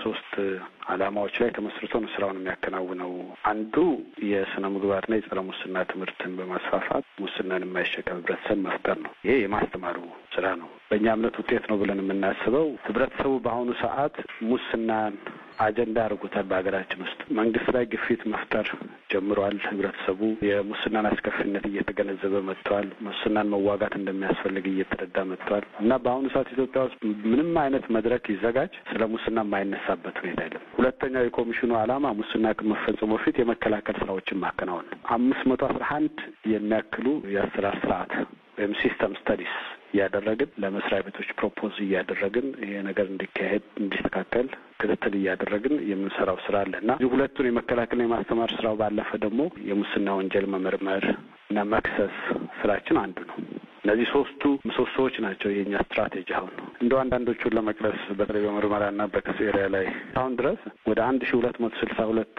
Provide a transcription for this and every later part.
በሶስት ዓላማዎች ላይ ተመስርቶ ነው ስራውን የሚያከናውነው። አንዱ የስነ ምግባርና የጸረ ሙስና ትምህርትን በማስፋፋት ሙስናን የማይሸከም ህብረተሰብ መፍጠር ነው። ይሄ የማስተማሩ ስራ ነው። በእኛ እምነት ውጤት ነው ብለን የምናስበው ህብረተሰቡ በአሁኑ ሰዓት ሙስናን አጀንዳ አድርጎታል። በሀገራችን ውስጥ መንግስት ላይ ግፊት መፍጠር ጀምሯል። ህብረተሰቡ የሙስናን አስከፊነት እየተገነዘበ መጥተዋል። ሙስናን መዋጋት እንደሚያስፈልግ እየተረዳ መጥተዋል እና በአሁኑ ሰዓት ኢትዮጵያ ውስጥ ምንም አይነት መድረክ ይዘጋጅ ስለ ሙስና የማይነሳበት ሁኔታ የለም። ሁለተኛው የኮሚሽኑ ዓላማ ሙስና ከመፈጸሙ በፊት የመከላከል ስራዎችን ማከናወን ነው። አምስት መቶ አስራ አንድ የሚያክሉ የአሰራር ስርዓት ወይም ሲስተም ስተዲስ እያደረግን ለመስሪያ ቤቶች ፕሮፖዝ እያደረግን ይሄ ነገር እንዲካሄድ እንዲስተካከል ክትትል እያደረግን የምንሰራው ስራ አለ እና እዚህ ሁለቱን የመከላከልና የማስተማር ስራው ባለፈ ደግሞ የሙስና ወንጀል መመርመር እና መክሰስ ስራችን አንዱ ነው። እነዚህ ሶስቱ ምሰሶዎች ናቸው የኛ ስትራቴጂ። አሁን እንደው አንዳንዶቹን ለመቅረስ በተለይ በምርመራና በክስ ኤሪያ ላይ አሁን ድረስ ወደ አንድ ሺ ሁለት መቶ ስልሳ ሁለት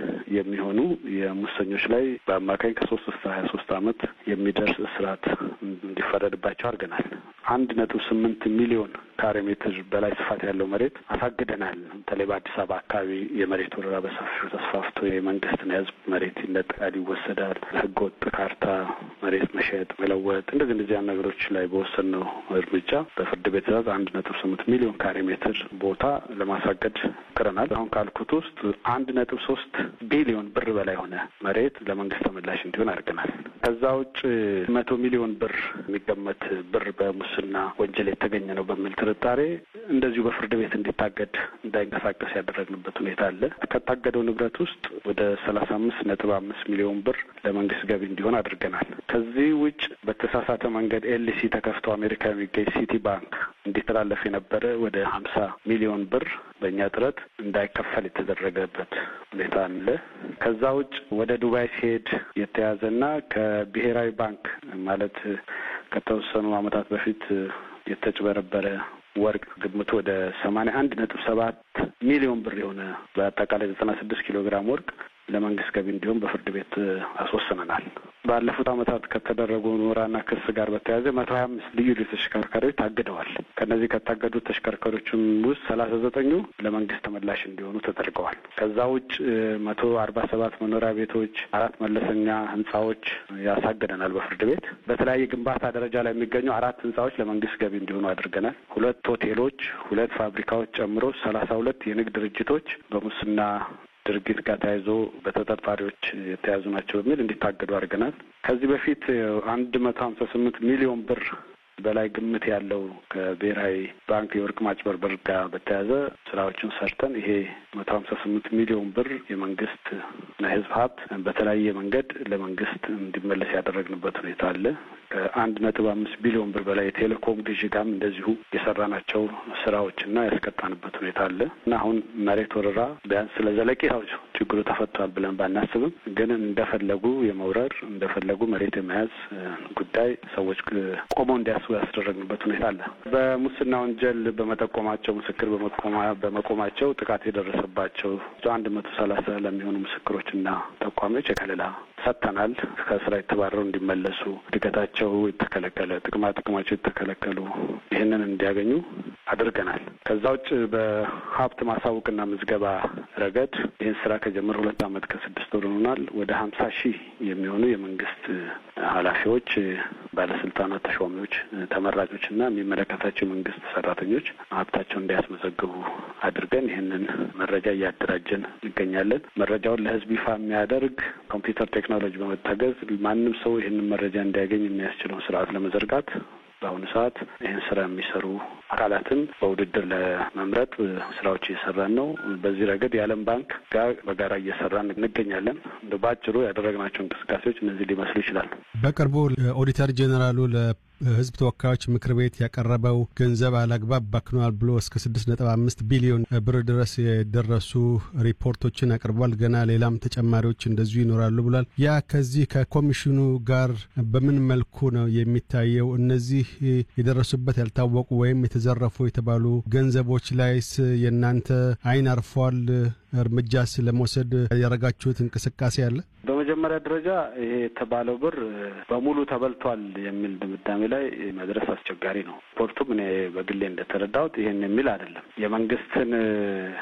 የሚሆኑ የሙሰኞች ላይ በአማካኝ ከሶስት እስከ ሀያ ሶስት አመት የሚደርስ እስራት እንዲፈረድባቸው አድርገናል። አንድ ነጥብ ስምንት ሚሊዮን ካሬ ሜትር በላይ ስፋት ያለው መሬት አሳግደናል። በተለይ በአዲስ አበባ አካባቢ የመሬት ወረራ በሰፊው ተስፋፍቶ የመንግስትና የህዝብ መሬት ይነጠቃል፣ ይወሰዳል። ህገወጥ ካርታ መሬት መሸጥ፣ መለወጥ እንደዚህ እንደዚህ ነገሮች ላይ በወሰንነው እርምጃ በፍርድ ቤት ትዕዛዝ አንድ ነጥብ ስምንት ሚሊዮን ካሬ ሜትር ቦታ ለማሳገድ ሞክረናል። አሁን ካልኩት ውስጥ አንድ ነጥብ ሶስት ቢሊዮን ብር በላይ ሆነ መሬት ለመንግስት ተመላሽ እንዲሆን አድርገናል። ከዛ ውጭ መቶ ሚሊዮን ብር የሚገመት ብር በሙስና ወንጀል የተገኘ ነው በሚል ጥርጣሬ እንደዚሁ በፍርድ ቤት እንዲታገድ እንዳይንቀሳቀስ ያደረግንበት ሁኔታ አለ። ከታገደው ንብረት ውስጥ ወደ ሰላሳ አምስት ነጥብ አምስት ሚሊዮን ብር ለመንግስት ገቢ እንዲሆን አድርገናል። ከዚህ ውጭ በተሳሳተ መንገድ ኤልሲ ተከፍቶ አሜሪካ የሚገኝ ሲቲ ባንክ እንዲተላለፍ የነበረ ወደ ሀምሳ ሚሊዮን ብር በእኛ ጥረት እንዳይከፈል የተደረገበት ሁኔታ አለ። ከዛ ውጭ ወደ ዱባይ ሲሄድ የተያዘና ከብሔራዊ ባንክ ማለት ከተወሰኑ ዓመታት በፊት የተጭበረበረ ወርቅ ግምቱ ወደ ሰማንያ አንድ ነጥብ ሰባት ሚሊዮን ብር የሆነ በአጠቃላይ ዘጠና ስድስት ኪሎ ግራም ወርቅ ለመንግስት ገቢ እንዲሁም በፍርድ ቤት አስወስነናል። ባለፉት ዓመታት ከተደረጉ ምርመራና ክስ ጋር በተያያዘ መቶ ሀያ አምስት ልዩ ልዩ ተሽከርካሪዎች ታግደዋል። ከእነዚህ ከታገዱት ተሽከርካሪዎችም ውስጥ ሰላሳ ዘጠኙ ለመንግስት ተመላሽ እንዲሆኑ ተደርገዋል። ከዛ ውጭ መቶ አርባ ሰባት መኖሪያ ቤቶች፣ አራት መለሰኛ ህንጻዎች ያሳግደናል በፍርድ ቤት። በተለያየ ግንባታ ደረጃ ላይ የሚገኙ አራት ህንጻዎች ለመንግስት ገቢ እንዲሆኑ አድርገናል። ሁለት ሆቴሎች፣ ሁለት ፋብሪካዎች ጨምሮ ሰላሳ ሁለት የንግድ ድርጅቶች በሙስና ድርጊት ጋር ተያይዞ በተጠርጣሪዎች የተያዙ ናቸው በሚል እንዲታገዱ አድርገናል። ከዚህ በፊት አንድ መቶ ሀምሳ ስምንት ሚሊዮን ብር በላይ ግምት ያለው ከብሔራዊ ባንክ የወርቅ ማጭበርበር ጋር በተያያዘ ስራዎችን ሰርተን ይሄ መቶ ሀምሳ ስምንት ሚሊዮን ብር የመንግስት እና የህዝብ ሀብት በተለያየ መንገድ ለመንግስት እንዲመለስ ያደረግንበት ሁኔታ አለ። ከአንድ ነጥብ አምስት ቢሊዮን ብር በላይ የቴሌኮም ግዢ ጋርም እንደዚሁ የሰራናቸው ስራዎችና ያስቀጣንበት ሁኔታ አለ እና አሁን መሬት ወረራ ቢያንስ ስለ ዘለቄታው ችግሩ ተፈቷል ብለን ባናስብም ግን እንደፈለጉ የመውረር እንደፈለጉ መሬት የመያዝ ጉዳይ ሰዎች ቆመው እንዲያስቡ ያስደረግንበት ሁኔታ አለ። በሙስና ወንጀል በመጠቆማቸው ምስክር በመቆማቸው ጥቃት የደረሰባቸው አንድ መቶ ሰላሳ ለሚሆኑ ምስክሮችና ጠቋሚዎች የከለላ ሰጥተናል። ከስራ የተባረሩ እንዲመለሱ፣ እድገታቸው የተከለከለ፣ ጥቅማ ጥቅማቸው የተከለከሉ ይህንን እንዲያገኙ አድርገናል። ከዛ ውጭ በሀብት ማሳወቅና ምዝገባ ረገድ ይህን ስራ ከጀመረ ሁለት ዓመት ከስድስት ወር ሆኗል። ወደ ሀምሳ ሺህ የሚሆኑ የመንግስት ኃላፊዎች፣ ባለስልጣናት፣ ተሿሚዎች፣ ተመራጮች እና የሚመለከታቸው የመንግስት ሰራተኞች ሀብታቸውን እንዲያስመዘግቡ አድርገን ይህንን መረጃ እያደራጀን እንገኛለን። መረጃውን ለህዝብ ይፋ የሚያደርግ ኮምፒውተር ቴክኖሎጂ በመታገዝ ማንም ሰው ይህንን መረጃ እንዲያገኝ የሚያስችለውን ስርዓት ለመዘርጋት በአሁኑ ሰዓት ይህን ስራ የሚሰሩ አካላትን በውድድር ለመምረጥ ስራዎች እየሰራን ነው። በዚህ ረገድ የዓለም ባንክ ጋር በጋራ እየሰራን እንገኛለን። እንደ በአጭሩ ያደረግናቸው እንቅስቃሴዎች እነዚህ ሊመስሉ ይችላል። በቅርቡ ኦዲተር ጄኔራሉ ለህዝብ ተወካዮች ምክር ቤት ያቀረበው ገንዘብ አላግባብ ባክኗል ብሎ እስከ ስድስት ነጥብ አምስት ቢሊዮን ብር ድረስ የደረሱ ሪፖርቶችን አቅርቧል። ገና ሌላም ተጨማሪዎች እንደዚሁ ይኖራሉ ብሏል። ያ ከዚህ ከኮሚሽኑ ጋር በምን መልኩ ነው የሚታየው? እነዚህ የደረሱበት ያልታወቁ ወይም የተዘረፉ የተባሉ ገንዘቦች ላይስ የእናንተ አይን አርፏል? እርምጃስ ለመውሰድ ያደረጋችሁት እንቅስቃሴ አለ? በመጀመሪያ ደረጃ ይሄ የተባለው ብር በሙሉ ተበልቷል የሚል ድምዳሜ ላይ መድረስ አስቸጋሪ ነው። ሪፖርቱም እኔ በግሌ እንደተረዳሁት ይሄን የሚል አይደለም። የመንግስትን